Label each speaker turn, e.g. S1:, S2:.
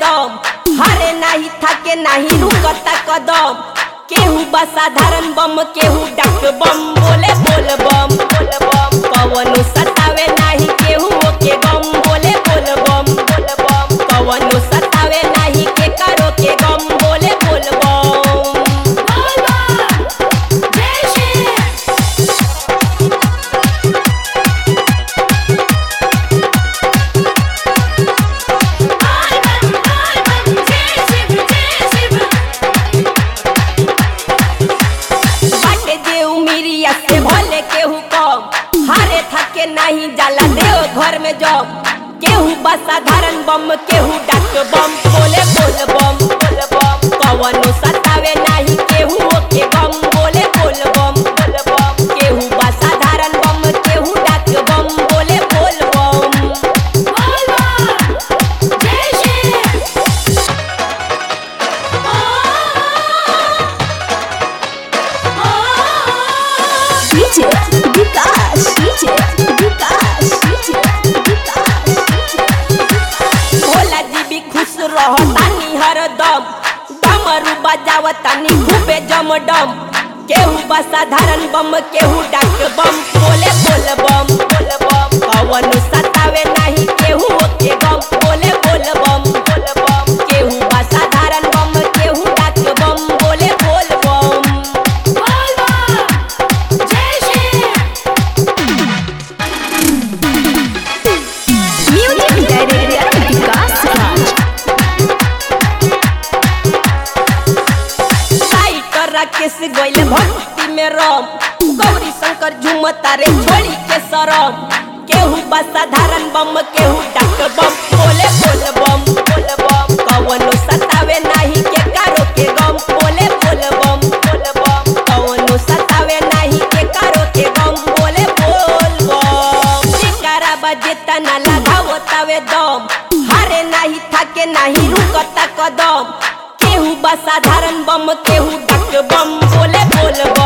S1: कदम हारे नाही थाके नाही रुकता कदम केहू बा साधारण बम केहू डाक बम बोले बोल बम बोल बम कवनो सतावे नाही केहू ओके गम बोले बोल बम बोल बम कवनो सतावे नाही के करो के गम बोले बोल बम बाटे देव मिरिया से भले केहू कम हारे थके नहीं जाला देव घर में जब केहू बा साधारण बम केहू डाक बम बोले बोल बम बोल बम कवनो सतावे नहीं केहू ओके गम बोले बोल बम बोल बम केहू बा साधारण बम केहू डाक बम बोले बोल बम
S2: DJ Vikas, DJ Vikas, DJ Vikas,
S1: Bhola जी भी खुश रहतानी हरदम डमरू बजावतानी खूबे जमडम केहू बा साधारण बम केहू डाक बम बोले बोल बम बोल बम कवन सतावे नहीं केहू ओके गम बोले बोल बम बोल बम केहू बा साधारण बम केहू डाक बम बोले बोल बम
S2: Music Director Vikas Raj.
S1: साइटर Rakesh गइल भक्ति में रम गौरी शंकर झुमता रे छोड़ी के सरम केहू बा साधारण बम केहू डाक बम बोले बोल बम बोल बम कवनो सतावे नाही के कारो के गम बोले बोल बम बोल बम कवनो सतावे नाही के कारो के गम बोले बोल बम शिकारा बजे तना लगावो तावे दम हारे नाही थाके नाही रुकता कदम केहू बा साधारण बम केहू डाक बम बोले बोल बम